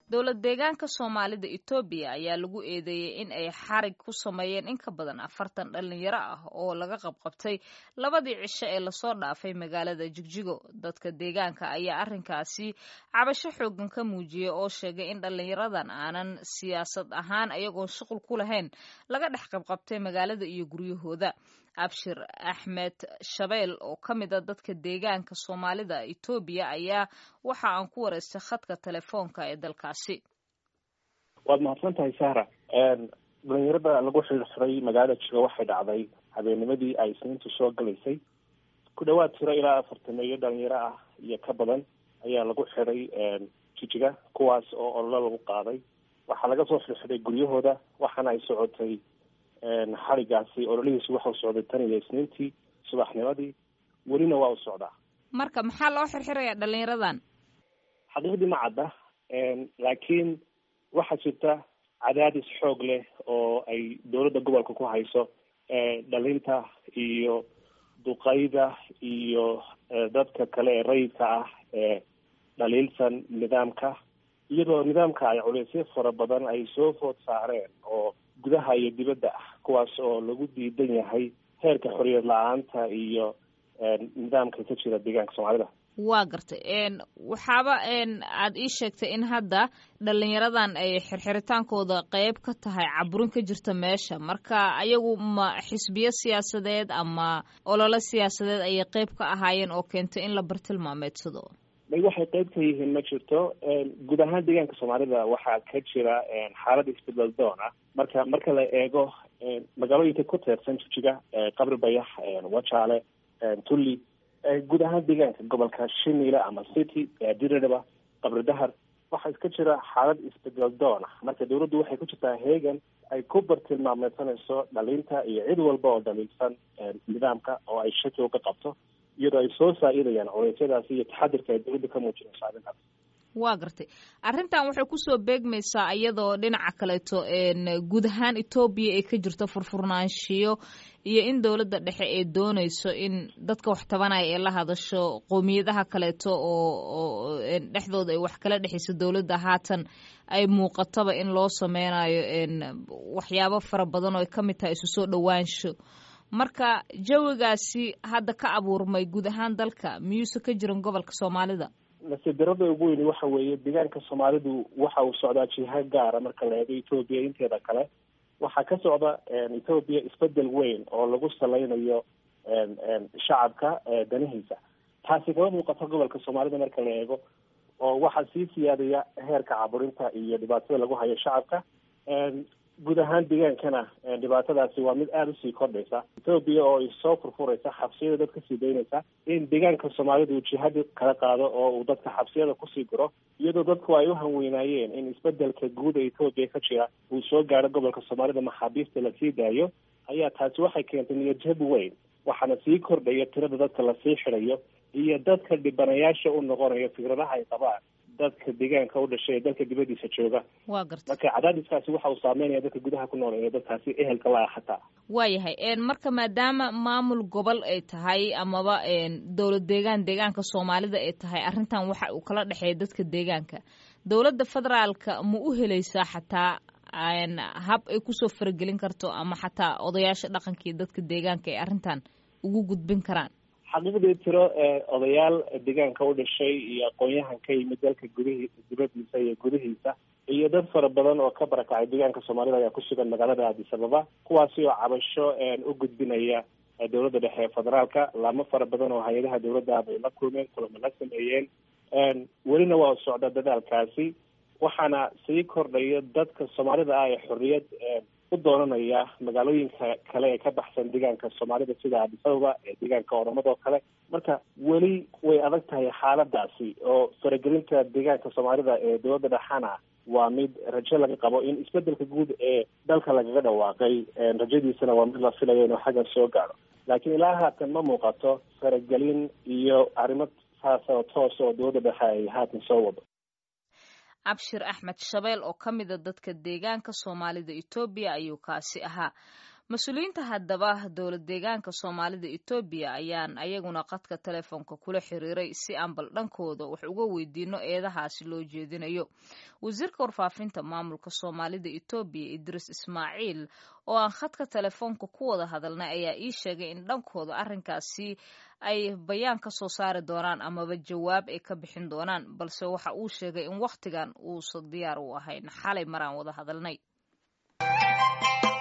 dowlad deegaanka soomaalida etoobiya ayaa lagu eedeeyey in ay xarig ku sameeyeen in ka badan afartan dhalinyaro ah oo laga qabqabtay labadii cisho ee lasoo dhaafay magaalada jigjigo dadka deegaanka ayaa arrinkaasi cabasho xoogan ka muujiyey oo sheegay in dhalinyaradan aanan siyaasad ahaan ayagoon shuqul ku lahayn laga dhex qabqabtay magaalada iyo guryahooda abshir axmed shabeel oo ka mid a dadka deegaanka soomaalida etoobiya ayaa waxa aan ku wareystay khadka telefoonka ee dalkaasi waad mahadsan tahay sahra dhalinyarada lagu xirxiray magaalada jigo waxay dhacday habeennimadii ay isniintu soo galaysay ku dhawaad tiro ilaa afartameeyo dhalinyaro ah iyo ka badan ayaa lagu xiday jijiga kuwaas oo ololo lagu qaaday waxaa laga soo xirxiday guryahooda waxaana ay socotay xarigaasi ololihiisu waxau socday tan iyo isniintii subaxnimadii welina waa u socdaa marka maxaa loo xirxirayaa dhalinyaradan xaqiiqdii ma cadda laakiin waxaa jirta cadaadis xoog leh oo ay dowladda gobolka ku hayso dhalinta iyo duqayda iyo dadka kale ee rayidka ah ee dhaliilsan nidaamka iyadoo nidaamka ay culeysyo fara badan ay soo food saareen oo gudaha iyo dibadda ah kuwaas oo lagu diidan yahay heerka xoriyad la-aanta iyo nidaamka ka jira deegaanka soomaalida waa gartay waxaaba aad ii sheegtay in hadda dhalinyaradan ay xirxiritaankooda qeyb ka tahay caburin ka jirta meesha marka ayagu ma xisbiyo siyaasadeed ama ololo siyaasadeed ayay qeyb ka ahaayeen oo keentay in la bartilmaameedsado may waxay qeyb ka yihiin ma jirto guud ahaan deegaanka soomaalida waxaa ka jira xaalad isbedel doon ah marka marka la eego magaalooyinka ku teersan jijiga qabri bayax wajaale tulli guud ahaan deegaanka gobolka shiniile ama city diriraba qabri dahar waxaa iska jira xaalad isbedel doon ah marka dawladdu waxay ku jirtaa heegan ay ku bartilmaameedsanayso dhalinta iyo cid walba oo dhaliilsan nidaamka oo ay shaki uga qabto iyadoo ay soo saa-idayaan culeysyadaasi iyo taxadirka ay dawladda ka muujinayso arrintaas waa gartay arrintan waxay kusoo beegmaysaa iyadoo dhinaca kaleeto guud ahaan etoobiya ay ka jirto furfurnaanshiyo iyo in dowladda dhexe ay doonayso in dadka wax tabanaya ee la hadasho qowmiyadaha kaleeto oo dhexdooda ay wax kala dhexayso dowladda haatan ay muuqataba in loo sameynayo waxyaabo fara badan oo ay ka mid tahay isu soo dhowaansho marka jawigaasi hadda ka abuurmay guud ahaan dalka miyuuse ka jiran gobolka soomaalida nasiibdarada ugu weyni waxa weeye deegaanka soomaalidu waxa uu socdaa jiha gaara marka la eego etoobiya inteeda kale waxaa ka socda etoobiya isbedel weyn oo lagu salaynayo shacabka danihiisa taasi kama muuqato gobolka soomaalida marka la eego oo waxaa sii siyaadaya heerka caburinta iyo dhibaatada lagu hayo shacabka guud ahaan deegaankana dhibaatadaasi waa mid aada usii kordhaysa etoobiya oo ay soo furfuraysa xabsiyada dad kasii daynaysa in deegaanka soomaalidu jihadi kala qaado oo uu dadka xabsiyada kusii guro iyadoo dadku ay u hanweynaayeen in isbedelka guud ee etoobiya ka jira uu soo gaaro gobolka soomaalida maxaabiista lasii daayo ayaa taasi waxay keentay niyadjab weyn waxaana sii kordhaya tirada dadka lasii xidayo iyo dadka dhibanayaasha u noqonayo fikradaha ay qabaan dadka deegaanka u dhashay ee dalka dibadiisa jooga waa garta marka cadaadiskaasi waxa uu saameynaya dadka gudaha ku nool ee dadkaasi ehelka la-a xataa waayahay marka maadaama maamul gobol ay tahay amaba dowlad deegaan deegaanka soomaalida ay tahay arrintan waxa uu kala dhexeeya dadka deegaanka dowladda federaalka ma u helaysaa xataa hab ay kusoo faragelin karto ama xataa odayaasha dhaqanka iyo dadka deegaanka ay arrintan ugu gudbin karaan xaqiiqdii tiro odayaal deegaanka u dhashay iyo aqoon-yahan ka yimid dalka gudihi dibadiisa iyo gudihiisa iyo dad fara badan oo ka barakacay deegaanka soomaalida ayaa ku sugan magaalada addis ababa kuwaasi oo cabasho u gudbinaya dowladda dhexe ee federaalka laamo fara badan oo hay-adaha dowladda bay la kulmeen kulamo la sameeyeen welina waa socda dadaalkaasi waxaana sii kordhaya dadka soomaalida ah ee xorriyad u doonanaya magaalooyinka kale ee ka baxsan deegaanka soomaalida sida addis ababa ee deegaanka oramada oo kale marka weli way adag tahay xaaladaasi oo faragelinta deegaanka soomaalida ee dowladda dhexana waa mid rajo laga qabo in isbedelka guud ee dalka lagaga dhawaaqay rajadiisana waa mid la filayo inuu xaggan soo gaadho laakiin ilaa haatan ma muuqato faragelin iyo arrimo saas oo toos oo dowladda dhexe ay haatan soo wado abshir axmed shabeel oo ka mida dadka deegaanka soomaalida etoobiya ayuu kaasi ahaa mas-uuliyiinta haddaba dowlad deegaanka soomaalida etoobiya ayaan ayaguna qadka telefoonka kula xiriiray si aan bal dhankooda wax uga weydiino eedahaasi loo jeedinayo wasiirka warfaafinta maamulka soomaalida etoobiya idriis ismaaciil oo aan khadka telefoonka ku wada hadalnay ayaa ii sheegay in dhankooda arrinkaasi ay bayaan ka soo saari doonaan amaba jawaab ay ka bixin doonaan balse waxa uu sheegay in wakhtigan uusan diyaar u ahayn xalay maraan wada hadalnay